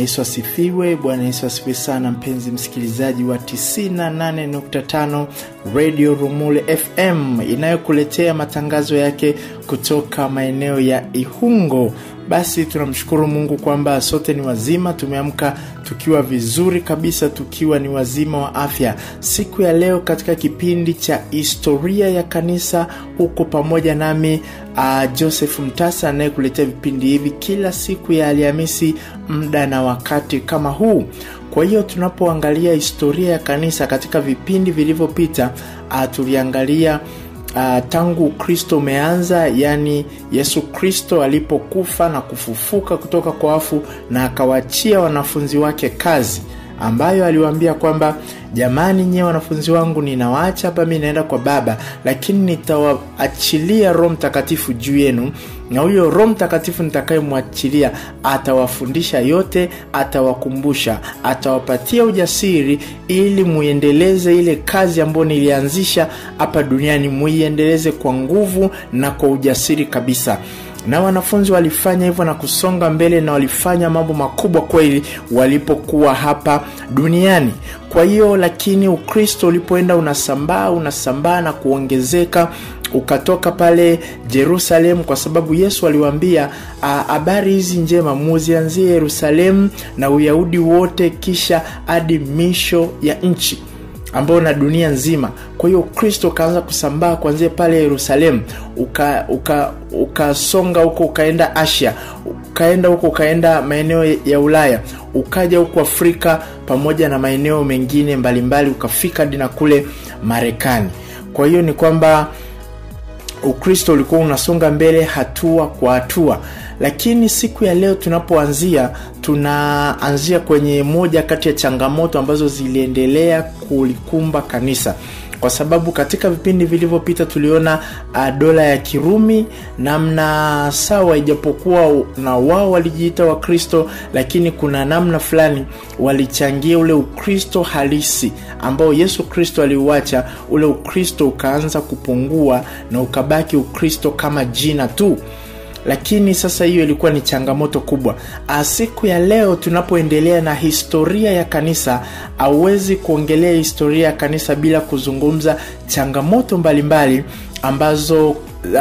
Yesu asifiwe. Bwana Yesu asifiwe sana, mpenzi msikilizaji wa 98.5 Radio Rumule FM inayokuletea matangazo yake kutoka maeneo ya Ihungo. Basi tunamshukuru Mungu kwamba sote ni wazima, tumeamka tukiwa vizuri kabisa, tukiwa ni wazima wa afya. Siku ya leo katika kipindi cha historia ya kanisa, huko pamoja nami uh, Joseph Mtasa anayekuletea vipindi hivi kila siku ya Alhamisi muda na wakati kama huu. Kwa hiyo tunapoangalia historia ya kanisa katika vipindi vilivyopita, uh, tuliangalia Uh, tangu Ukristo umeanza, yani Yesu Kristo alipokufa na kufufuka kutoka kwa wafu na akawachia wanafunzi wake kazi ambayo aliwaambia kwamba jamani, nyewe wanafunzi wangu, ninawaacha hapa, mi naenda kwa Baba, lakini nitawaachilia Roho Mtakatifu juu yenu, na huyo Roho Mtakatifu nitakayemwachilia atawafundisha yote, atawakumbusha, atawapatia ujasiri, ili muiendeleze ile kazi ambayo nilianzisha hapa duniani, muiendeleze kwa nguvu na kwa ujasiri kabisa na wanafunzi walifanya hivyo na kusonga mbele na walifanya mambo makubwa kweli walipokuwa hapa duniani. Kwa hiyo, lakini Ukristo ulipoenda unasambaa unasambaa na kuongezeka ukatoka pale Jerusalemu, kwa sababu Yesu aliwaambia habari hizi njema muzianzie Yerusalemu na Uyahudi wote, kisha hadi misho ya nchi ambao na dunia nzima. Kwa hiyo Ukristo ukaanza kusambaa kuanzia pale Yerusalemu, ukasonga uka, uka huko ukaenda Asia, ukaenda huko ukaenda maeneo ya Ulaya, ukaja huko Afrika pamoja na maeneo mengine mbalimbali, ukafika hadi na kule Marekani. Kwa hiyo ni kwamba Ukristo ulikuwa unasonga mbele hatua kwa hatua, lakini siku ya leo tunapoanzia, tunaanzia kwenye moja kati ya changamoto ambazo ziliendelea kulikumba kanisa, kwa sababu katika vipindi vilivyopita tuliona uh, dola ya Kirumi namna sawa, ijapokuwa na wao walijiita Wakristo, lakini kuna namna fulani walichangia ule Ukristo halisi ambao Yesu Kristo aliuacha. Ule Ukristo ukaanza kupungua na ukabaki Ukristo kama jina tu lakini sasa hiyo ilikuwa ni changamoto kubwa. Siku ya leo tunapoendelea na historia ya kanisa, hauwezi kuongelea historia ya kanisa bila kuzungumza changamoto mbalimbali mbali ambazo uh,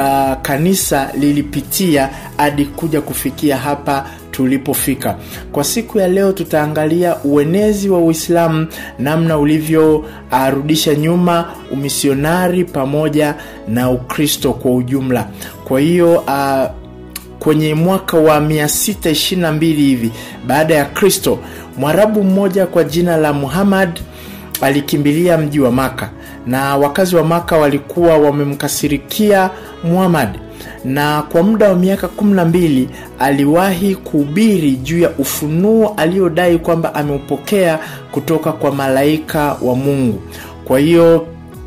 kanisa lilipitia hadi kuja kufikia hapa tulipofika. Kwa siku ya leo tutaangalia uenezi wa Uislamu, namna ulivyorudisha uh, nyuma umisionari pamoja na Ukristo kwa ujumla. Kwa hiyo uh, kwenye mwaka wa 622 hivi baada ya Kristo, Mwarabu mmoja kwa jina la Muhammad alikimbilia mji wa Maka, na wakazi wa Maka walikuwa wamemkasirikia Muhammad, na kwa muda wa miaka 12 aliwahi kuhubiri juu ya ufunuo aliodai kwamba ameupokea kutoka kwa malaika wa Mungu. Kwa hiyo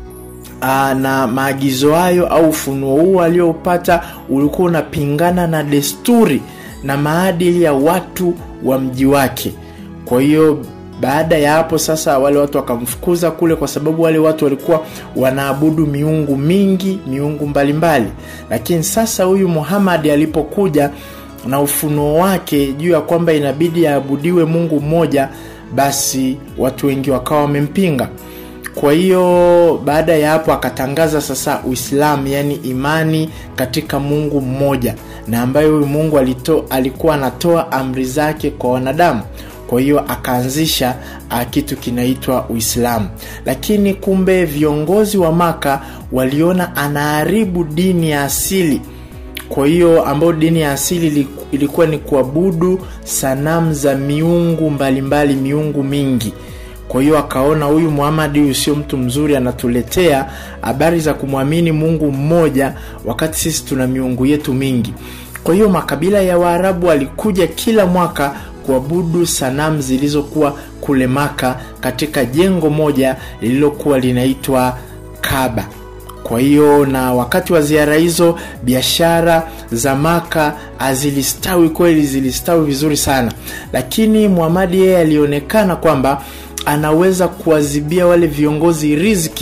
Aa, na maagizo hayo au ufunuo huo aliyoupata ulikuwa unapingana na desturi na maadili ya watu wa mji wake. Kwa hiyo baada ya hapo sasa, wale watu wakamfukuza kule, kwa sababu wale watu walikuwa wanaabudu miungu mingi, miungu mbalimbali mbali. Lakini sasa huyu Muhammad alipokuja na ufunuo wake juu ya kwamba inabidi aabudiwe Mungu mmoja, basi watu wengi wakawa wamempinga. Kwa hiyo baada ya hapo akatangaza sasa Uislamu, yani imani katika Mungu mmoja, na ambayo huyu Mungu alito, alikuwa anatoa amri zake kwa wanadamu. Kwa hiyo akaanzisha kitu kinaitwa Uislamu, lakini kumbe viongozi wa Maka waliona anaharibu dini ya asili. Kwa hiyo ambayo dini ya asili ilikuwa ni kuabudu sanamu za miungu mbalimbali, miungu mingi kwa hiyo akaona huyu Muhammad huyu sio mtu mzuri, anatuletea habari za kumwamini Mungu mmoja wakati sisi tuna miungu yetu mingi. Kwa hiyo makabila ya Waarabu walikuja kila mwaka kuabudu sanamu zilizokuwa kule Maka katika jengo moja lililokuwa linaitwa Kaaba. Kwa hiyo na wakati wa ziara hizo biashara za Maka zilistawi kweli, zilistawi vizuri sana, lakini Muhammad yeye alionekana kwamba anaweza kuwazibia wale viongozi riziki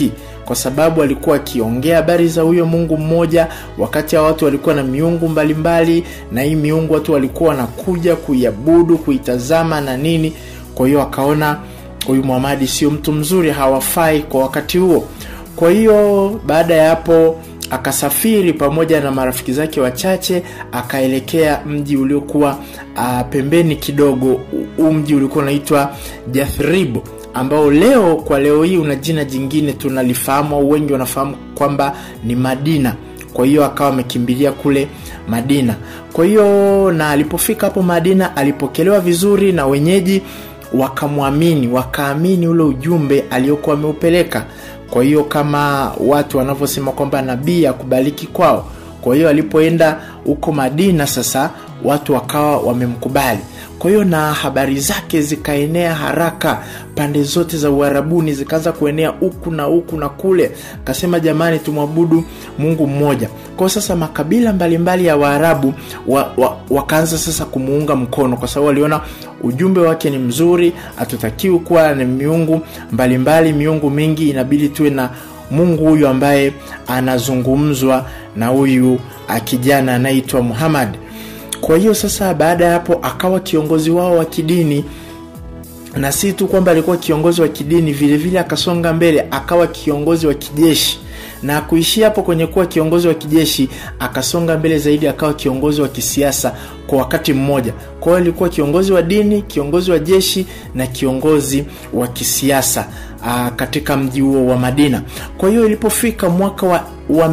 kwa sababu alikuwa akiongea habari za huyo mungu mmoja wakati hao watu walikuwa na miungu mbalimbali mbali, na hii miungu watu walikuwa wanakuja kuiabudu kuitazama na nini kwa hiyo akaona huyu muhamadi sio mtu mzuri hawafai kwa wakati huo kwa hiyo baada ya hapo akasafiri pamoja na marafiki zake wachache akaelekea mji uliokuwa uh, pembeni kidogo huu mji ulikuwa unaitwa jathrib ambao leo kwa leo hii una jina jingine tunalifahamu au wengi wanafahamu kwamba ni madina kwa hiyo akawa amekimbilia kule madina kwa hiyo na alipofika hapo madina alipokelewa vizuri na wenyeji wakamwamini wakaamini ule ujumbe aliokuwa ameupeleka kwa hiyo kama watu wanavyosema kwamba nabii akubaliki kwao kwa hiyo alipoenda huko madina sasa watu wakawa wamemkubali kwa hiyo na habari zake zikaenea haraka pande zote za uharabuni zikaanza kuenea huku na huku na kule akasema jamani tumwabudu mungu mmoja kwao sasa makabila mbalimbali mbali ya waarabu wa, wa, wakaanza sasa kumuunga mkono kwa sababu waliona ujumbe wake ni mzuri hatutakiwi kuwa na miungu mbalimbali mbali, miungu mingi inabidi tuwe na mungu huyu ambaye anazungumzwa na huyu kijana anayeitwa muhammad kwa hiyo sasa baada ya hapo akawa kiongozi wao wa kidini na si tu kwamba alikuwa kiongozi wa kidini vile vile akasonga mbele akawa kiongozi wa kijeshi na kuishia hapo kwenye kuwa kiongozi wa kijeshi akasonga mbele zaidi akawa kiongozi wa kisiasa kwa wakati mmoja kwa hiyo alikuwa kiongozi wa dini kiongozi wa jeshi na kiongozi wa kisiasa aa, katika mji huo wa madina kwa hiyo ilipofika mwaka wa, wa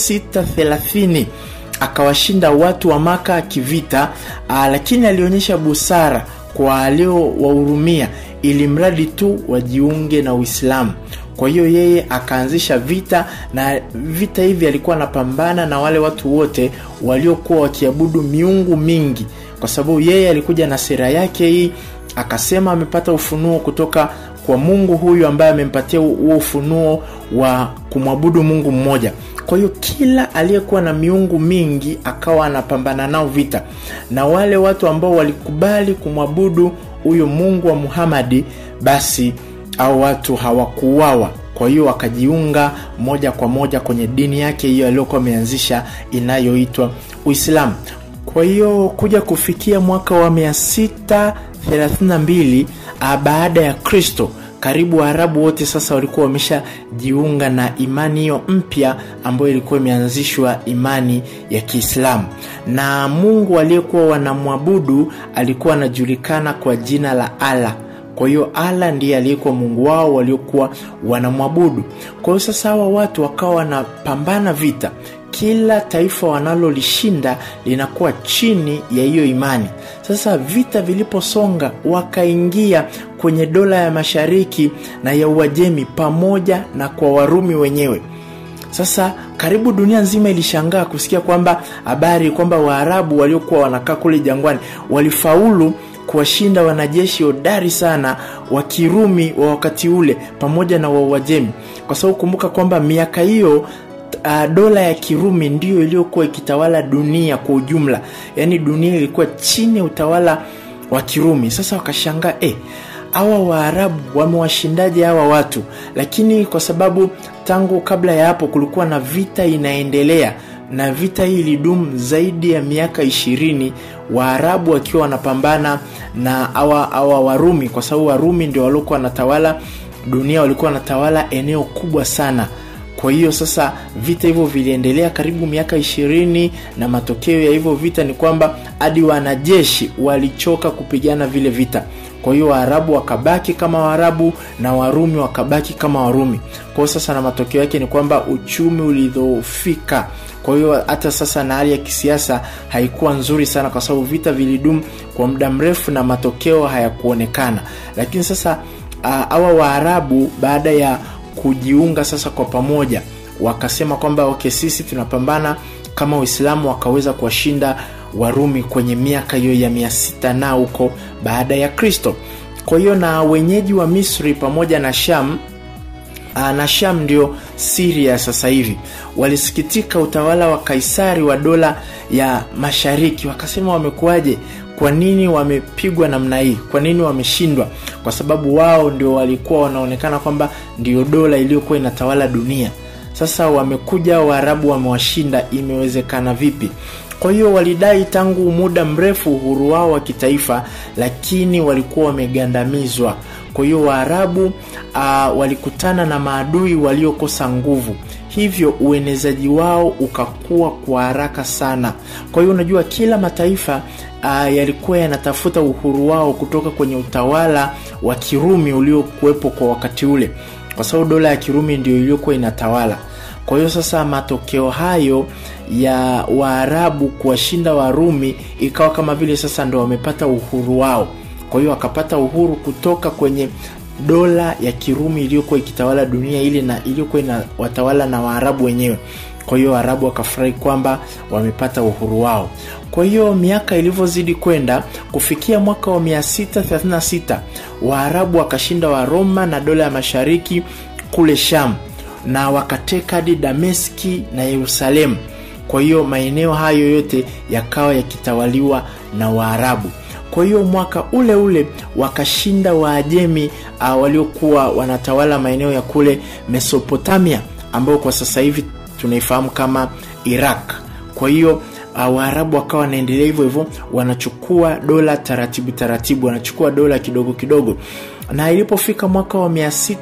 630 akawashinda watu wa maka kivita aa, lakini alionyesha busara kwa aliowahurumia ili mradi tu wajiunge na uislamu kwa hiyo yeye akaanzisha vita na vita hivi alikuwa anapambana na wale watu wote waliokuwa wakiabudu miungu mingi kwa sababu yeye alikuja na sera yake hii akasema amepata ufunuo kutoka kwa mungu huyu ambaye amempatia huo ufunuo wa kumwabudu mungu mmoja kwa hiyo kila aliyekuwa na miungu mingi akawa anapambana nao vita na wale watu ambao walikubali kumwabudu huyo mungu wa muhamadi basi au watu hawakuuawa kwa hiyo wakajiunga moja kwa moja kwenye dini yake hiyo aliyokuwa ameanzisha inayoitwa uislamu kwa hiyo kuja kufikia mwaka wa 632 baada ya kristo karibu waarabu wote sasa walikuwa wameshajiunga na imani hiyo mpya ambayo ilikuwa imeanzishwa imani ya kiislamu na mungu aliyekuwa wanamwabudu alikuwa anajulikana kwa jina la allah kwa hiyo ala ndiye aliyekuwa mungu wao waliokuwa wanamwabudu kwa hiyo sasa hawa watu wakawa wanapambana vita kila taifa wanalolishinda linakuwa chini ya hiyo imani sasa vita viliposonga wakaingia kwenye dola ya mashariki na ya uajemi pamoja na kwa warumi wenyewe sasa karibu dunia nzima ilishangaa kusikia kwamba habari kwamba waarabu waliokuwa wanakaa kule jangwani walifaulu kuwashinda wanajeshi hodari sana wa kirumi wa wakati ule pamoja na wauajemi kwa sababu kumbuka kwamba miaka hiyo uh, dola ya kirumi ndiyo iliyokuwa ikitawala dunia kwa ujumla yaani dunia ilikuwa chini ya utawala wa kirumi sasa wakashangaa eh, hawa waarabu wamewashindaje hawa watu lakini kwa sababu tangu kabla ya hapo kulikuwa na vita inaendelea na vita hii ilidumu zaidi ya miaka ishirini waarabu wakiwa wanapambana na awa, awa warumi kwa sababu warumi ndio waliokuwa wanatawala dunia walikuwa wanatawala eneo kubwa sana kwa hiyo sasa vita hivyo viliendelea karibu miaka ishirini na matokeo ya hivyo vita ni kwamba hadi wanajeshi walichoka kupigana vile vita kwa hiyo waarabu wakabaki kama waarabu na warumi wakabaki kama warumi kwa hiyo sasa na matokeo yake ni kwamba uchumi ulidhoofika kwa hiyo hata sasa na hali ya kisiasa haikuwa nzuri sana kwa sababu vita vilidumu kwa muda mrefu na matokeo hayakuonekana lakini sasa hawa uh, waarabu baada ya kujiunga sasa kwa pamoja wakasema kwamba okay sisi tunapambana kama waislamu wakaweza kuwashinda warumi kwenye miaka hiyo ya mia sita na huko baada ya kristo kwa hiyo na wenyeji wa misri pamoja na sham na sham ndio siria sasa hivi walisikitika utawala wa kaisari wa dola ya mashariki wakasema wamekuwaje kwa nini wamepigwa namna hii kwa nini wameshindwa kwa sababu wao ndio walikuwa wanaonekana kwamba ndio dola iliyokuwa inatawala dunia sasa wamekuja waarabu wamewashinda imewezekana vipi kwa hiyo walidai tangu muda mrefu uhuru wao wa kitaifa lakini walikuwa wamegandamizwa kwa hiyo waarabu uh, walikutana na maadui waliokosa nguvu hivyo uenezaji wao ukakua kwa haraka sana kwa hiyo unajua kila mataifa uh, yalikuwa yanatafuta uhuru wao kutoka kwenye utawala wa kirumi uliokuwepo kwa wakati ule kwa sababu dola ya kirumi ndio iliyokuwa inatawala kwa hiyo sasa matokeo hayo ya waarabu kuwashinda warumi ikawa kama vile sasa ndo wamepata uhuru wao kwa hiyo wakapata uhuru kutoka kwenye dola ya kirumi iliyokuwa ikitawala dunia ile na iliyokuwa inawatawala na waarabu wenyewe kwa hiyo waarabu wakafurahi kwamba wamepata uhuru wao kwa hiyo miaka ilivyozidi kwenda kufikia mwaka wa 636 waarabu wakashinda waroma na dola ya mashariki kule sham na wakateka hadi dameski na yerusalemu kwa hiyo maeneo hayo yote yakawa yakitawaliwa na waarabu kwa hiyo mwaka ule ule wakashinda waajemi uh, waliokuwa wanatawala maeneo ya kule mesopotamia ambayo kwa sasa hivi tunaifahamu kama iraq kwa hiyo uh, waarabu wakawa wanaendelea hivyo hivyo wanachukua dola taratibu taratibu wanachukua dola kidogo kidogo na ilipofika mwaka wa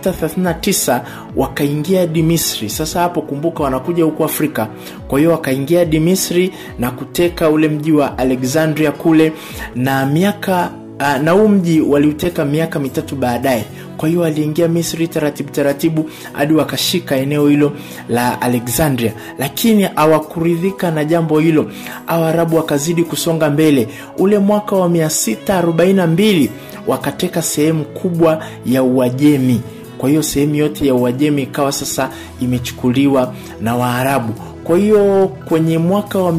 639 wakaingia hadi misri sasa hapo kumbuka wanakuja huku afrika kwa hiyo wakaingia hadi misri na kuteka ule mji wa alexandria kule na miaka uh, na huu mji waliuteka miaka mitatu baadaye kwa hiyo waliingia misri taratibu taratibu hadi wakashika eneo hilo la alexandria lakini hawakuridhika na jambo hilo awarabu wakazidi kusonga mbele ule mwaka wa 642 wakateka sehemu kubwa ya uajemi kwa hiyo sehemu yote ya uajemi ikawa sasa imechukuliwa na waarabu kwa hiyo kwenye mwaka wa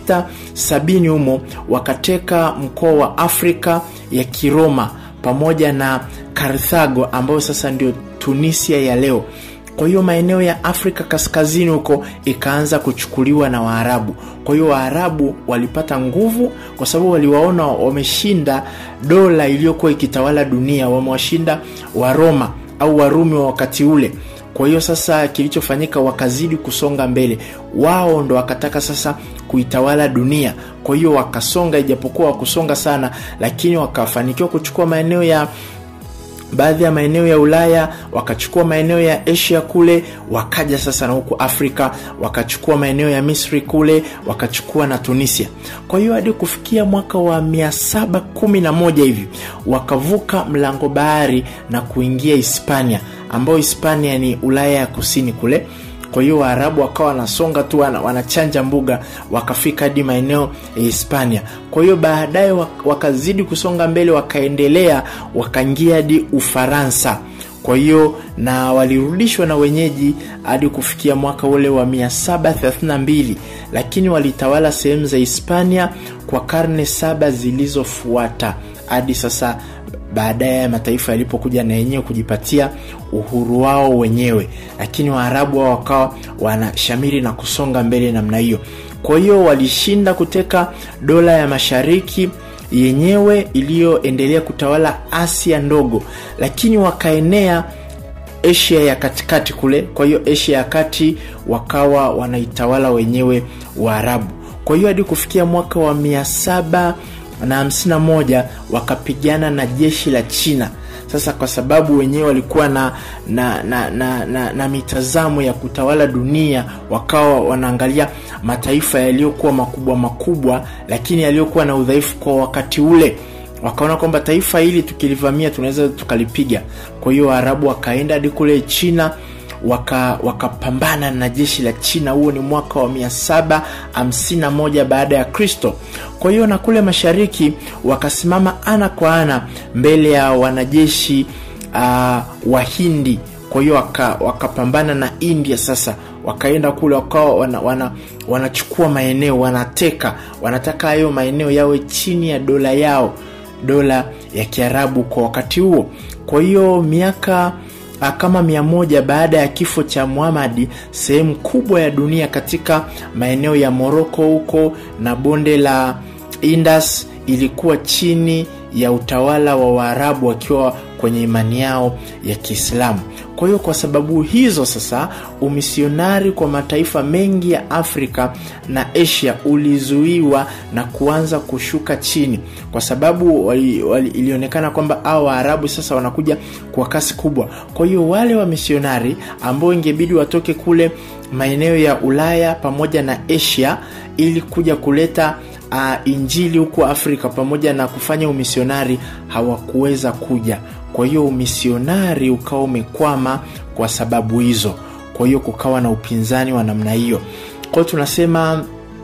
670 humo wakateka mkoa wa afrika ya kiroma pamoja na karthago ambayo sasa ndio tunisia ya leo kwa hiyo maeneo ya afrika kaskazini huko ikaanza kuchukuliwa na waarabu kwa hiyo waarabu walipata nguvu kwa sababu waliwaona wameshinda dola iliyokuwa ikitawala dunia wamewashinda waroma au warumi wa wakati ule kwa hiyo sasa kilichofanyika wakazidi kusonga mbele wao ndo wakataka sasa kuitawala dunia kwa hiyo wakasonga ijapokuwa wakusonga sana lakini wakafanikiwa kuchukua maeneo ya baadhi ya maeneo ya ulaya wakachukua maeneo ya asia kule wakaja sasa na huku afrika wakachukua maeneo ya misri kule wakachukua na tunisia kwa hiyo hadi kufikia mwaka wa 711 hivi wakavuka mlango bahari na kuingia hispania ambayo hispania ni ulaya ya kusini kule kwa hiyo waarabu wakawa wanasonga tu wana, wanachanja mbuga wakafika hadi maeneo ya hispania kwa hiyo baadaye wakazidi kusonga mbele wakaendelea wakaingia hadi ufaransa kwa hiyo na walirudishwa na wenyeji hadi kufikia mwaka ule wa 732 lakini walitawala sehemu za hispania kwa karne saba zilizofuata hadi sasa baadaye mataifa yalipokuja na yenyewe kujipatia uhuru wao wenyewe lakini waarabu wao wakawa wanashamiri na kusonga mbele namna hiyo kwa hiyo walishinda kuteka dola ya mashariki yenyewe iliyoendelea kutawala asia ndogo lakini wakaenea asia ya katikati kule kwa hiyo asia ya kati wakawa wanaitawala wenyewe waarabu kwa hiyo hadi kufikia mwaka wa 7 na 51 wakapigana na jeshi la china sasa kwa sababu wenyewe walikuwa na na, na, na, na na mitazamo ya kutawala dunia wakawa wanaangalia mataifa yaliyokuwa makubwa makubwa lakini yaliyokuwa na udhaifu kwa wakati ule wakaona kwamba taifa hili tukilivamia tunaweza tukalipiga kwa hiyo waarabu wakaenda hadi kule china wakapambana waka na jeshi la china huo ni mwaka wa 751 baada ya kristo kwa hiyo na kule mashariki wakasimama ana kwa ana mbele ya wanajeshi uh, wahindi kwa hiyo wakapambana waka na india sasa wakaenda kule wakawa wana, wana, wanachukua maeneo wanateka wanataka hayo maeneo yawe chini ya dola yao dola ya kiarabu kwa wakati huo kwa hiyo miaka kama mia moja baada ya kifo cha muhamadi sehemu kubwa ya dunia katika maeneo ya moroko huko na bonde la indas ilikuwa chini ya utawala wa Waarabu wakiwa kwenye imani yao ya Kiislamu. Kwa hiyo kwa sababu hizo sasa, umisionari kwa mataifa mengi ya Afrika na Asia ulizuiwa na kuanza kushuka chini, kwa sababu wali, wali, ilionekana kwamba hao Waarabu sasa wanakuja kwa kasi kubwa. Kwa hiyo wale wamisionari ambao ingebidi watoke kule maeneo ya Ulaya pamoja na Asia ili kuja kuleta uh, injili huko Afrika pamoja na kufanya umisionari hawakuweza kuja. Kwa hiyo umisionari ukawa umekwama kwa sababu hizo. Kwa hiyo kukawa na upinzani wa namna hiyo. Kwa hiyo tunasema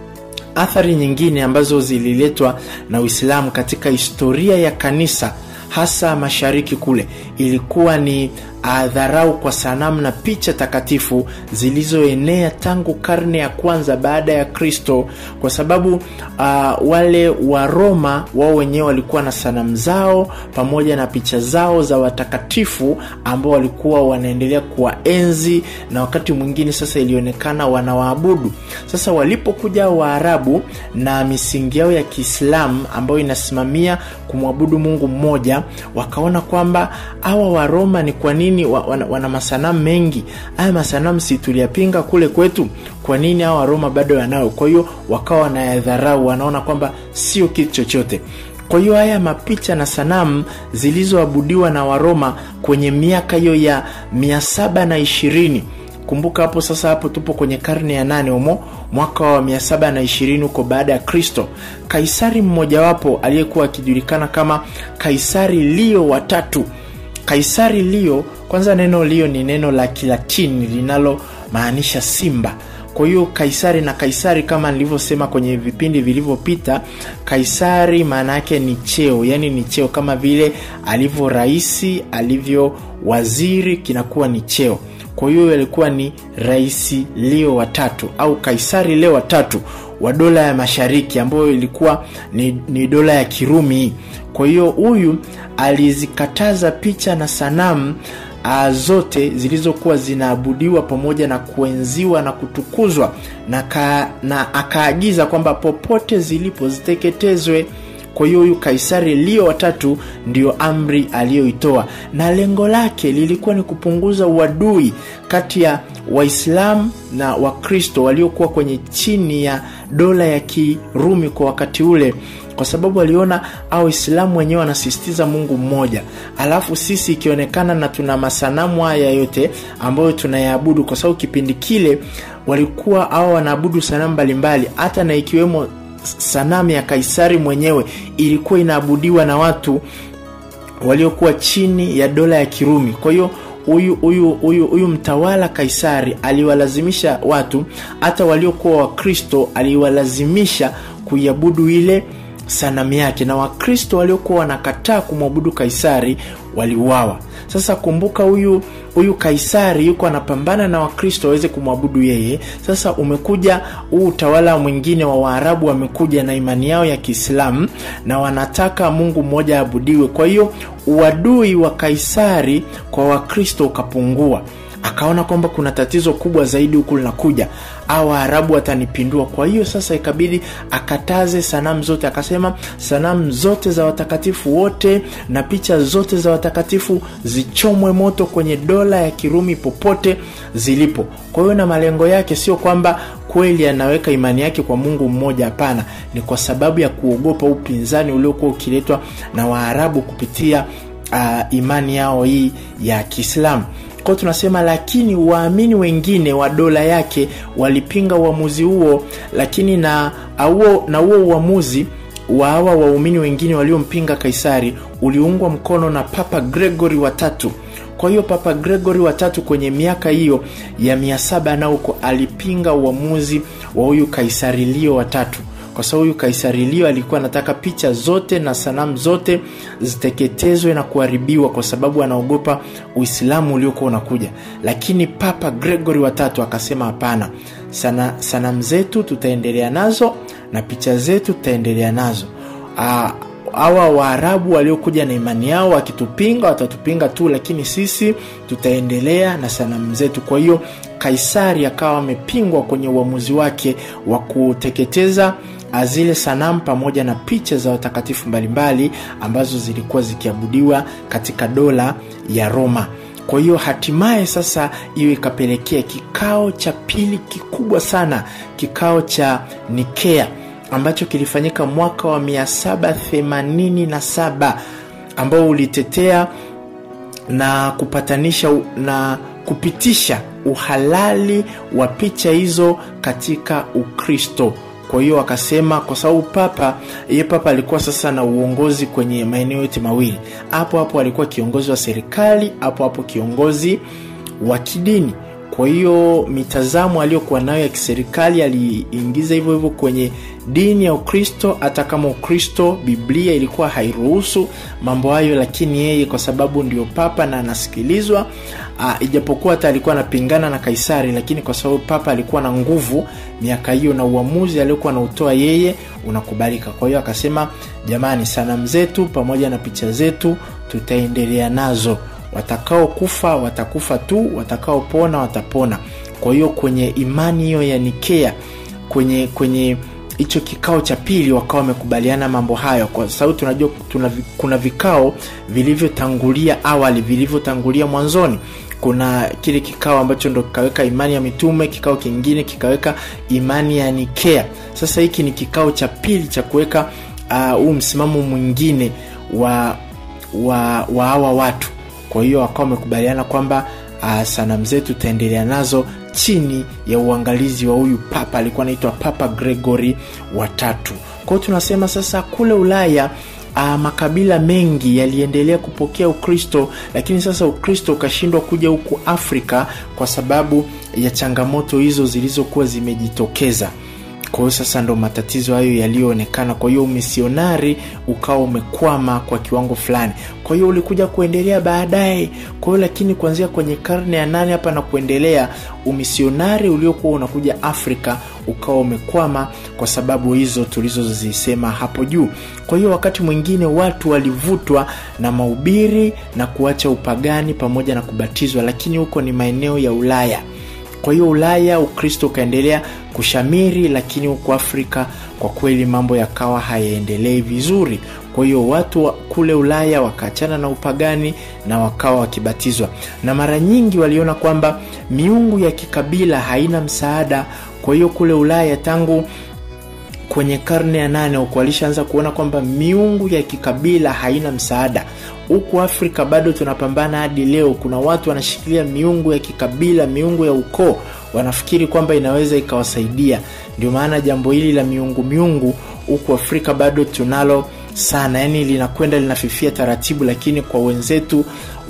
athari nyingine ambazo zililetwa na Uislamu katika historia ya kanisa hasa mashariki kule ilikuwa ni dharau kwa sanamu na picha takatifu zilizoenea tangu karne ya kwanza baada ya Kristo, kwa sababu uh, wale wa Roma wao wenyewe walikuwa na sanamu zao pamoja na picha zao za watakatifu ambao walikuwa wanaendelea kuwaenzi, na wakati mwingine sasa ilionekana wanawaabudu. Sasa walipokuja Waarabu na misingi yao ya Kiislamu ambayo inasimamia kumwabudu Mungu mmoja, wakaona kwamba hawa Waroma ni kwa nini wana, wana masanamu mengi haya masanamu si tuliyapinga kule kwetu kwa nini hawa waroma bado wanayo kwa hiyo wakawa wanayadharau wanaona kwamba sio kitu chochote kwa hiyo haya mapicha na sanamu zilizoabudiwa na waroma kwenye miaka hiyo ya mia saba na ishirini kumbuka hapo sasa hapo tupo kwenye karne ya nane humo mwaka wa mia saba na ishirini huko baada ya kristo kaisari mmojawapo aliyekuwa akijulikana kama kaisari lio watatu kaisari lio kwanza neno lio ni neno la kilatini linalomaanisha simba kwa hiyo kaisari na kaisari kama nilivyosema kwenye vipindi vilivyopita kaisari maana yake ni cheo yani ni cheo kama vile alivyo raisi alivyo waziri kinakuwa ni cheo kwa hiyo alikuwa ni raisi leo watatu au kaisari leo watatu wa dola ya mashariki ambayo ilikuwa ni, ni dola ya kirumi kwa hiyo huyu alizikataza picha na sanamu uh, zote zilizokuwa zinaabudiwa pamoja na kuenziwa na kutukuzwa na, ka, na akaagiza kwamba popote zilipo ziteketezwe kwa hiyo huyu kaisari lio watatu ndio amri aliyoitoa na lengo lake lilikuwa ni kupunguza uadui kati ya waislamu na wakristo waliokuwa kwenye chini ya dola ya kirumi kwa wakati ule kwa sababu aliona au waislamu wenyewe wanasisitiza mungu mmoja alafu sisi ikionekana na tuna masanamu haya yote ambayo tunayaabudu kwa sababu kipindi kile walikuwa au wanaabudu sanamu mbalimbali hata na ikiwemo sanamu ya kaisari mwenyewe ilikuwa inaabudiwa na watu waliokuwa chini ya dola ya kirumi kwa hiyo huyu huyu huyu huyu mtawala kaisari aliwalazimisha watu hata waliokuwa wakristo aliwalazimisha kuiabudu ile sanamu yake na wakristo waliokuwa wanakataa kumwabudu kaisari waliuawa sasa kumbuka huyu huyu kaisari yuko anapambana na wakristo waweze kumwabudu yeye sasa umekuja huu utawala mwingine wa waarabu wamekuja na imani yao ya kiislamu na wanataka mungu mmoja aabudiwe kwa hiyo uadui wa kaisari kwa wakristo ukapungua akaona kwamba kuna tatizo kubwa zaidi huku linakuja au waarabu watanipindua kwa hiyo sasa ikabidi akataze sanamu zote akasema sanamu zote za watakatifu wote na picha zote za watakatifu zichomwe moto kwenye dola ya kirumi popote zilipo kwa hiyo na malengo yake sio kwamba kweli anaweka imani yake kwa mungu mmoja hapana ni kwa sababu ya kuogopa upinzani uliokuwa ukiletwa na waarabu kupitia uh, imani yao hii ya kiislamu kwao tunasema lakini waamini wengine wa dola yake walipinga uamuzi huo lakini na huo na huo uamuzi wa hawa waumini wengine waliompinga kaisari uliungwa mkono na papa gregory watatu kwa hiyo papa gregory watatu kwenye miaka hiyo ya mia saba na huko alipinga uamuzi wa huyu kaisari lio watatu kwa sababu huyu kaisari lio alikuwa anataka picha zote na sanamu zote ziteketezwe na kuharibiwa kwa sababu anaogopa uislamu uliokuwa unakuja lakini papa gregory watatu akasema hapana sana sanamu zetu tutaendelea nazo na picha zetu tutaendelea nazo Aa, hawa waarabu waliokuja na imani yao wakitupinga watatupinga tu lakini sisi tutaendelea na sanamu zetu kwa hiyo kaisari akawa amepingwa kwenye uamuzi wake wa kuteketeza zile sanamu pamoja na picha za watakatifu mbalimbali ambazo zilikuwa zikiabudiwa katika dola ya Roma. Kwa hiyo hatimaye sasa hiyo ikapelekea kikao cha pili kikubwa sana, kikao cha Nikea ambacho kilifanyika mwaka wa 787 ambao ulitetea na kupatanisha na kupitisha uhalali wa picha hizo katika Ukristo. Kwa hiyo akasema, kwa sababu papa ye papa alikuwa sasa na uongozi kwenye maeneo yote mawili, hapo hapo alikuwa kiongozi wa serikali, hapo hapo kiongozi wa kidini. Kwa hiyo mitazamo aliyokuwa nayo ya kiserikali aliingiza hivyo hivyo kwenye dini ya Ukristo, hata kama Ukristo, Biblia ilikuwa hairuhusu mambo hayo, lakini yeye kwa sababu ndio papa na anasikilizwa, uh, ijapokuwa hata alikuwa anapingana na Kaisari, lakini kwa sababu papa alikuwa na nguvu miaka hiyo na uamuzi aliokuwa anautoa yeye unakubalika. Kwa hiyo akasema, jamani, sanamu zetu pamoja na picha zetu tutaendelea nazo watakaokufa watakufa tu, watakaopona watapona. Kwa hiyo kwenye imani hiyo ya Nikea, kwenye kwenye hicho kikao cha pili wakawa wamekubaliana mambo hayo, kwa sababu tunajua tuna, kuna vikao vilivyotangulia awali, vilivyotangulia mwanzoni. Kuna kile kikao ambacho ndo kikaweka imani ya mitume, kikao kingine kikaweka imani ya Nikea. Sasa hiki ni kikao cha pili cha kuweka huu uh, msimamo mwingine wa wa wa hawa watu kwa hiyo wakawa wamekubaliana kwamba uh, sanamu zetu tutaendelea nazo chini ya uangalizi wa huyu papa alikuwa anaitwa Papa Gregory watatu. Kwa hiyo tunasema sasa kule Ulaya uh, makabila mengi yaliendelea kupokea Ukristo, lakini sasa Ukristo ukashindwa kuja huku Afrika kwa sababu ya changamoto hizo zilizokuwa zimejitokeza. Kwa hiyo sasa ndo matatizo hayo yaliyoonekana. Kwa hiyo umisionari ukawa umekwama kwa kiwango fulani, kwa hiyo ulikuja kuendelea baadaye. Kwa hiyo lakini kuanzia kwenye karne ya nane hapa na kuendelea, umisionari uliokuwa unakuja Afrika ukawa umekwama kwa sababu hizo tulizozisema hapo juu. Kwa hiyo wakati mwingine watu walivutwa na mahubiri na kuacha upagani pamoja na kubatizwa, lakini huko ni maeneo ya Ulaya. Kwa hiyo Ulaya Ukristo ukaendelea kushamiri, lakini huko Afrika kwa kweli mambo yakawa hayaendelei vizuri. Kwa hiyo watu wa kule Ulaya wakaachana na upagani na wakawa wakibatizwa, na mara nyingi waliona kwamba miungu ya kikabila haina msaada. Kwa hiyo kule Ulaya tangu kwenye karne ya nane huko walishaanza kuona kwamba miungu ya kikabila haina msaada. Huku Afrika bado tunapambana hadi leo. Kuna watu wanashikilia miungu ya kikabila, miungu ya ukoo, wanafikiri kwamba inaweza ikawasaidia. Ndio maana jambo hili la miungu miungu huku Afrika bado tunalo sana, yani linakwenda linafifia taratibu, lakini kwa wenzetu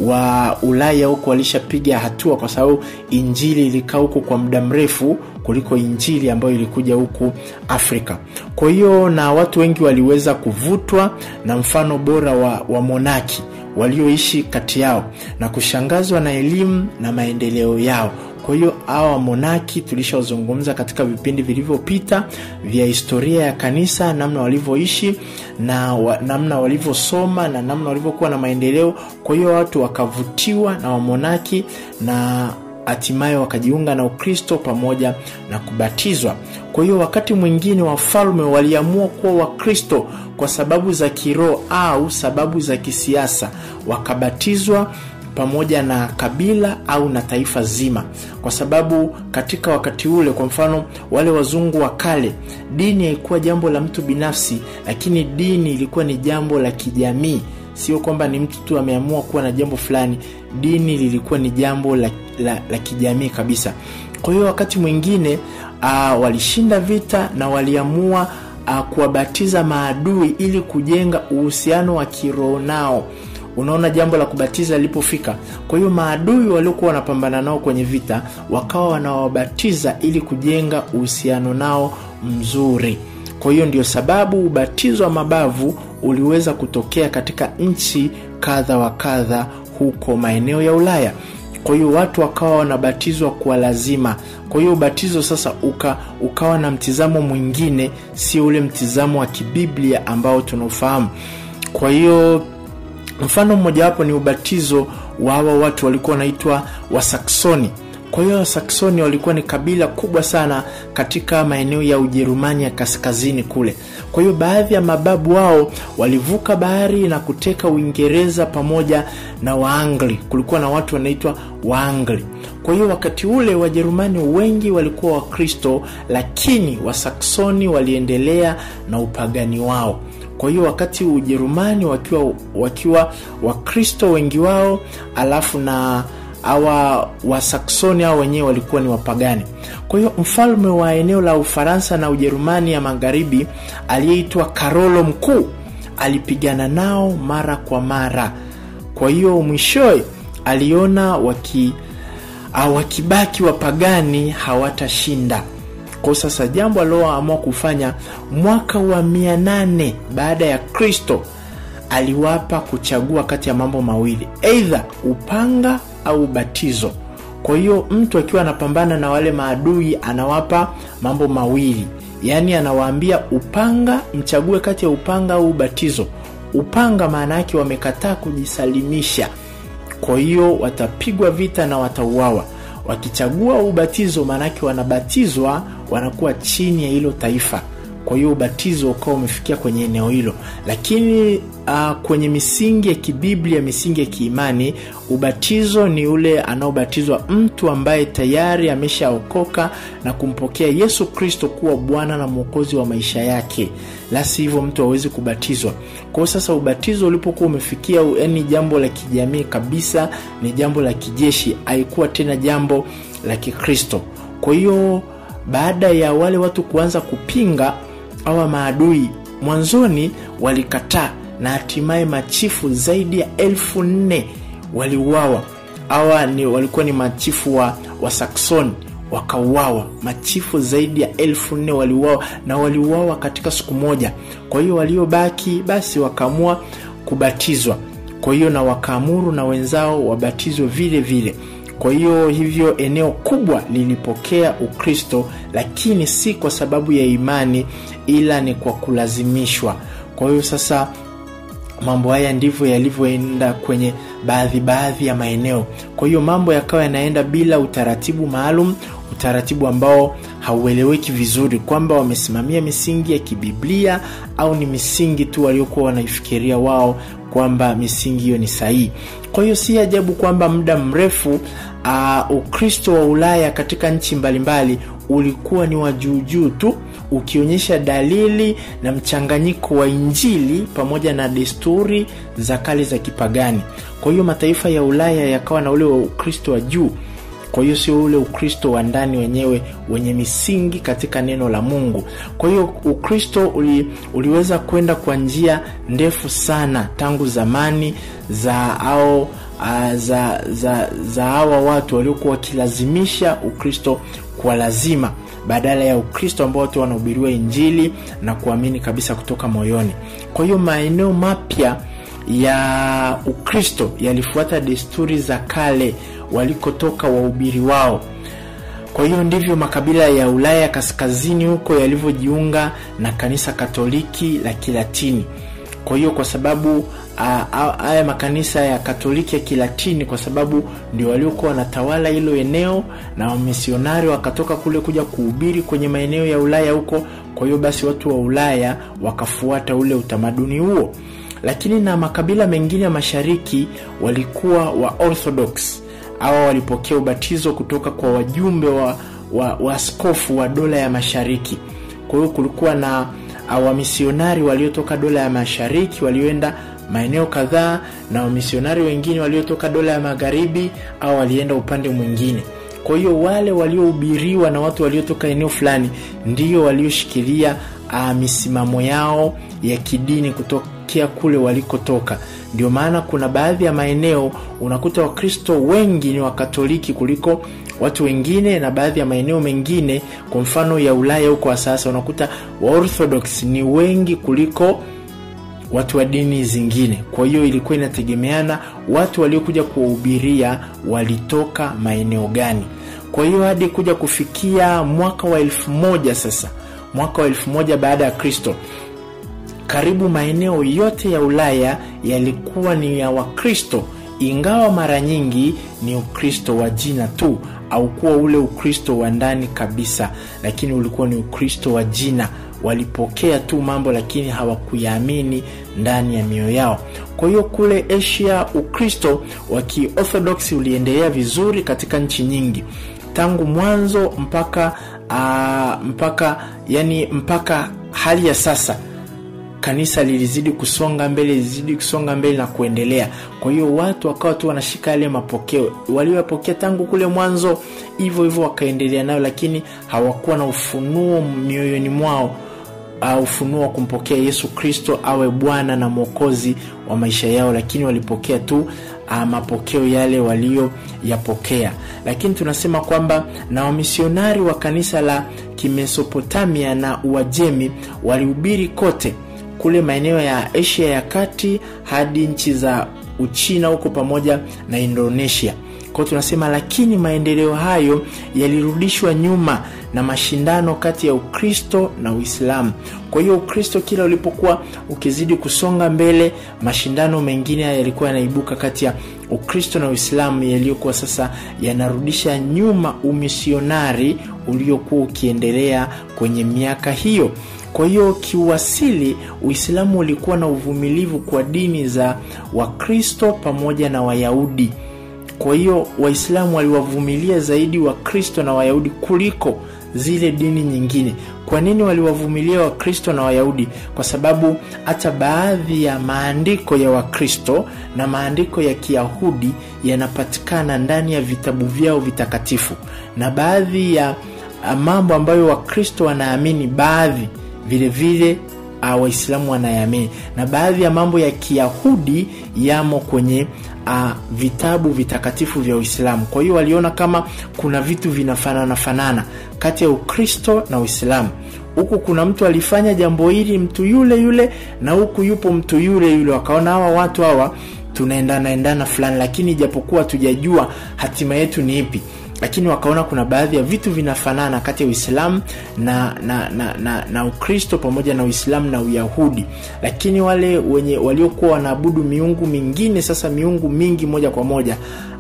wa Ulaya huko walishapiga hatua, kwa sababu injili ilikaa huku kwa muda mrefu kuliko injili ambayo ilikuja huku Afrika. Kwa hiyo na watu wengi waliweza kuvutwa na mfano bora wa, wa monaki walioishi kati yao na kushangazwa na elimu na maendeleo yao. Kwa hiyo hawa monaki tulishazungumza katika vipindi vilivyopita vya historia ya kanisa, namna walivyoishi na wa, namna walivyosoma na namna walivyokuwa na maendeleo. Kwa hiyo watu wakavutiwa na wamonaki na hatimaye wakajiunga na Ukristo pamoja na kubatizwa. Kwa hiyo wakati mwingine wafalme waliamua kuwa Wakristo kwa sababu za kiroho au sababu za kisiasa, wakabatizwa pamoja na kabila au na taifa zima, kwa sababu katika wakati ule, kwa mfano wale wazungu wa kale, dini haikuwa jambo la mtu binafsi, lakini dini ilikuwa ni jambo la kijamii. Sio kwamba ni mtu tu ameamua kuwa na jambo fulani. Dini lilikuwa ni jambo la, la, la kijamii kabisa. Kwa hiyo wakati mwingine uh, walishinda vita na waliamua uh, kuwabatiza maadui ili kujenga uhusiano wa kiroho nao. Unaona, jambo la kubatiza lilipofika, kwa hiyo maadui waliokuwa wanapambana nao kwenye vita wakawa wanawabatiza ili kujenga uhusiano nao mzuri. Kwa hiyo ndio sababu ubatizo wa mabavu uliweza kutokea katika nchi kadha wa kadha huko maeneo ya Ulaya. Kwa hiyo watu wakawa wanabatizwa kwa lazima. Kwa hiyo ubatizo sasa uka, ukawa na mtizamo mwingine, sio ule mtizamo wa kibiblia ambao tunaofahamu. Kwa hiyo mfano mmojawapo ni ubatizo wa hawa watu walikuwa wanaitwa Wasaksoni. kwa hiyo wasaksoni walikuwa ni kabila kubwa sana katika maeneo ya ujerumani ya kaskazini kule kwa hiyo baadhi ya mababu wao walivuka bahari na kuteka uingereza pamoja na waangli kulikuwa na watu wanaitwa waangli kwa hiyo wakati ule wajerumani wengi walikuwa wakristo lakini wasaksoni waliendelea na upagani wao kwa hiyo wakati ujerumani wakiwa wakiwa wakristo wengi wao alafu na awa wasaksoni au wenyewe walikuwa ni wapagani kwa hiyo mfalme wa eneo la ufaransa na ujerumani ya magharibi aliyeitwa karolo mkuu alipigana nao mara kwa mara kwa hiyo mwishowe aliona waki wakibaki wapagani hawatashinda kwa sasa jambo aliloamua kufanya mwaka wa mia nane baada ya kristo aliwapa kuchagua kati ya mambo mawili eidha upanga au ubatizo kwa hiyo mtu akiwa anapambana na wale maadui anawapa mambo mawili yaani anawaambia upanga mchague kati ya upanga au ubatizo upanga maana yake wamekataa kujisalimisha kwa hiyo watapigwa vita na watauawa wakichagua ubatizo maanake wanabatizwa wanakuwa chini ya hilo taifa kwa hiyo ubatizo ukawa umefikia kwenye eneo hilo lakini uh, kwenye misingi ya kibiblia misingi ya kiimani ubatizo ni ule anaobatizwa mtu ambaye tayari ameshaokoka na kumpokea yesu kristo kuwa bwana na mwokozi wa maisha yake la si hivyo mtu hawezi kubatizwa kwao sasa ubatizo ulipokuwa umefikia yani jambo la kijamii kabisa ni jambo la kijeshi haikuwa tena jambo la kikristo kwa hiyo baada ya wale watu kuanza kupinga awa maadui mwanzoni walikataa na hatimaye machifu zaidi ya elfu nne waliuawa awa ni walikuwa ni machifu wa, wa saksoni wakauawa machifu zaidi ya elfu nne waliuawa na waliuawa katika siku moja kwa hiyo waliobaki basi wakaamua kubatizwa kwa hiyo na wakaamuru na wenzao wabatizwe vile vile kwa hiyo hivyo eneo kubwa lilipokea ukristo lakini si kwa sababu ya imani ila ni kwa kulazimishwa kwa hiyo sasa mambo haya ndivyo yalivyoenda kwenye baadhi baadhi ya maeneo kwa hiyo mambo yakawa yanaenda bila utaratibu maalum utaratibu ambao haueleweki vizuri kwamba wamesimamia misingi ya kibiblia au ni misingi tu waliokuwa wanaifikiria wao kwamba misingi hiyo ni sahihi kwa hiyo si ajabu kwamba muda mrefu uh, ukristo wa ulaya katika nchi mbalimbali ulikuwa ni wa juujuu tu ukionyesha dalili na mchanganyiko wa injili pamoja na desturi za kale za kipagani kwa hiyo mataifa ya ulaya yakawa na ule wa ukristo wa juu kwa hiyo sio ule ukristo wa ndani wenyewe wenye misingi katika neno la mungu kwa hiyo ukristo uli, uliweza kwenda kwa njia ndefu sana tangu zamani za au uh, za za za hawa watu waliokuwa wakilazimisha ukristo kwa lazima badala ya ukristo ambao watu wanahubiriwa injili na kuamini kabisa kutoka moyoni kwa hiyo maeneo mapya ya ukristo yalifuata desturi za kale walikotoka wahubiri wao kwa hiyo ndivyo makabila ya ulaya kaskazini huko yalivyojiunga na kanisa katoliki la kilatini kwa hiyo kwa sababu haya makanisa ya katoliki ya kilatini kwa sababu ndio waliokuwa wanatawala hilo eneo na wamisionari wakatoka kule kuja kuhubiri kwenye maeneo ya ulaya huko kwa hiyo basi watu wa ulaya wakafuata ule utamaduni huo lakini na makabila mengine ya mashariki walikuwa wa orthodox awa walipokea ubatizo kutoka kwa wajumbe wa, wa, wa askofu wa dola ya mashariki kwa hiyo kulikuwa na wamisionari waliotoka dola ya mashariki walioenda maeneo kadhaa na wamisionari wengine waliotoka dola ya magharibi au walienda upande mwingine kwa hiyo wale waliohubiriwa na watu waliotoka eneo fulani ndio walioshikilia uh, misimamo yao ya kidini kutokea kule walikotoka ndio maana kuna baadhi ya maeneo unakuta wakristo wengi ni wakatoliki kuliko watu wengine na baadhi ya maeneo mengine kwa mfano ya ulaya huko wa sasa unakuta waorthodox ni wengi kuliko watu wa dini zingine kwa hiyo ilikuwa inategemeana watu waliokuja kuwahubiria walitoka maeneo gani kwa hiyo hadi kuja kufikia mwaka wa elfu moja sasa mwaka wa elfu moja baada ya kristo karibu maeneo yote ya ulaya yalikuwa ni ya wakristo ingawa mara nyingi ni ukristo wa jina tu haukuwa ule ukristo wa ndani kabisa lakini ulikuwa ni ukristo wa jina walipokea tu mambo lakini hawakuyaamini ndani ya mioyo yao kwa hiyo kule asia ukristo wa kiorthodoksi uliendelea vizuri katika nchi nyingi tangu mwanzo mpaka uh, mpaka yani mpaka hali ya sasa kanisa lilizidi kusonga mbele lilizidi kusonga mbele na kuendelea kwa hiyo watu wakawa tu wanashika yale mapokeo waliopokea tangu kule mwanzo hivyo hivyo wakaendelea nayo lakini hawakuwa na ufunuo mioyoni mwao uh, ufunuo wa kumpokea yesu kristo awe bwana na mwokozi wa maisha yao lakini walipokea tu uh, mapokeo yale waliyoyapokea lakini tunasema kwamba na wamisionari wa kanisa la kimesopotamia na uajemi walihubiri kote kule maeneo ya asia ya kati hadi nchi za uchina huko pamoja na indonesia kwao tunasema lakini maendeleo hayo yalirudishwa nyuma na mashindano kati ya ukristo na uislamu kwa hiyo ukristo kila ulipokuwa ukizidi kusonga mbele mashindano mengine yalikuwa yanaibuka kati ya ukristo na uislamu yaliyokuwa sasa yanarudisha nyuma umisionari uliokuwa ukiendelea kwenye miaka hiyo kwa hiyo kiuasili uislamu ulikuwa na uvumilivu kwa dini za wakristo pamoja na wayahudi kwa hiyo waislamu waliwavumilia zaidi wakristo na wayahudi kuliko zile dini nyingine kwa nini waliwavumilia wakristo na wayahudi kwa sababu hata baadhi ya maandiko ya wakristo na maandiko ya kiyahudi yanapatikana ndani ya vitabu vyao vitakatifu na baadhi ya mambo ambayo wakristo wanaamini baadhi vile vile uh, waislamu wanayamini na baadhi ya mambo ya kiyahudi yamo kwenye uh, vitabu vitakatifu vya uislamu kwa hiyo waliona kama kuna vitu vinafanana fanana kati ya ukristo na uislamu huku kuna mtu alifanya jambo hili mtu yule yule na huku yupo mtu yule yule wakaona hawa watu hawa tunaendana endana fulani lakini ijapokuwa tujajua hatima yetu ni ipi lakini wakaona kuna baadhi ya vitu vinafanana kati ya uislamu na na, na, na, na ukristo pamoja na uislamu na uyahudi lakini wale wenye waliokuwa wanaabudu miungu mingine sasa miungu mingi moja kwa moja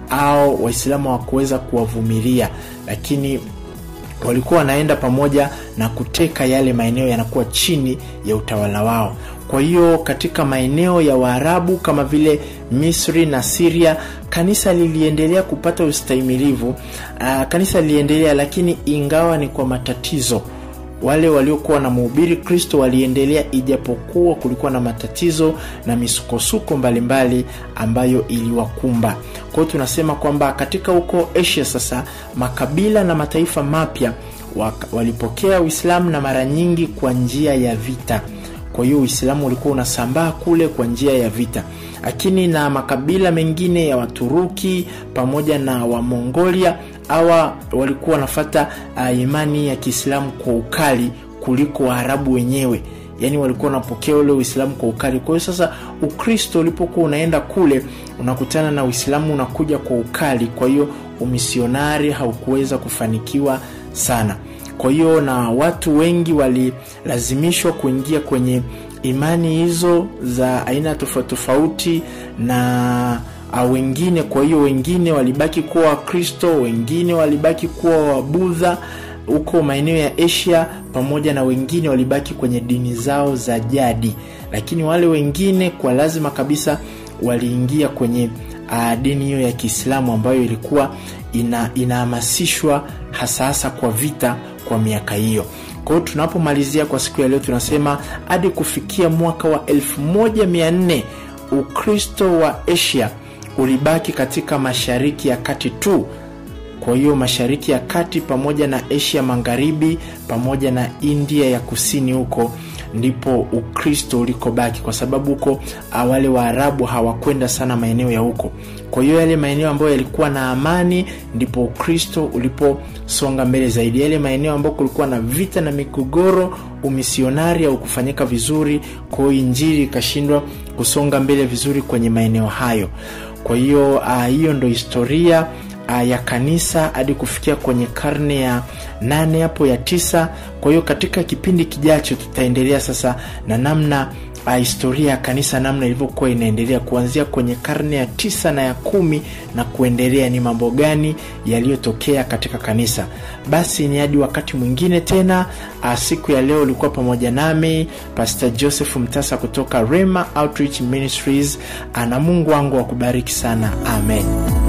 au waislamu hawakuweza kuwavumilia lakini walikuwa wanaenda pamoja na kuteka yale maeneo yanakuwa chini ya utawala wao kwa hiyo katika maeneo ya waarabu kama vile misri na siria kanisa liliendelea kupata ustahimilivu uh, kanisa liliendelea lakini ingawa ni kwa matatizo wale waliokuwa na mhubiri kristo waliendelea ijapokuwa kulikuwa na matatizo na misukosuko mbalimbali ambayo iliwakumba kwa hiyo tunasema kwamba katika huko asia sasa makabila na mataifa mapya walipokea uislamu na mara nyingi kwa njia ya vita kwa hiyo uislamu ulikuwa unasambaa kule kwa njia ya vita lakini na makabila mengine ya waturuki pamoja na wamongolia awa walikuwa wanafata uh, imani ya kiislamu kwa ukali kuliko waarabu wenyewe yaani walikuwa wanapokea ule uislamu kwa ukali kwa hiyo sasa ukristo ulipokuwa unaenda kule unakutana na uislamu unakuja kwa ukali kwa hiyo umisionari haukuweza kufanikiwa sana kwa hiyo na watu wengi walilazimishwa kuingia kwenye imani hizo za aina tofauti tofauti na uh, wengine kwa hiyo wengine walibaki kuwa wakristo wengine walibaki kuwa wabudha huko maeneo ya asia pamoja na wengine walibaki kwenye dini zao za jadi lakini wale wengine kwa lazima kabisa waliingia kwenye uh, dini hiyo ya kiislamu ambayo ilikuwa ina, inahamasishwa hasa hasa kwa vita kwa miaka hiyo kwa hiyo tunapomalizia kwa siku ya leo tunasema hadi kufikia mwaka wa 1400 ukristo wa asia ulibaki katika mashariki ya kati tu kwa hiyo mashariki ya kati pamoja na asia magharibi pamoja na india ya kusini huko ndipo ukristo ulikobaki kwa sababu huko wale waarabu hawakwenda sana maeneo ya huko kwa hiyo yale maeneo ambayo yalikuwa na amani ndipo ukristo uliposonga mbele zaidi yale maeneo ambayo kulikuwa na vita na migogoro umisionari au kufanyika vizuri kwa hiyo injili ikashindwa kusonga mbele vizuri kwenye maeneo hayo kwa hiyo uh, hiyo ndo historia uh, ya kanisa hadi kufikia kwenye karne ya nane hapo ya tisa kwa hiyo katika kipindi kijacho tutaendelea sasa na namna uh, historia ya kanisa namna ilivyokuwa inaendelea kuanzia kwenye karne ya tisa na ya kumi na kuendelea, ni mambo gani yaliyotokea katika kanisa. Basi ni hadi wakati mwingine tena. Uh, siku ya leo ulikuwa pamoja nami Pastor Joseph Mtasa kutoka Rema Outreach Ministries. Na Mungu wangu akubariki sana, amen.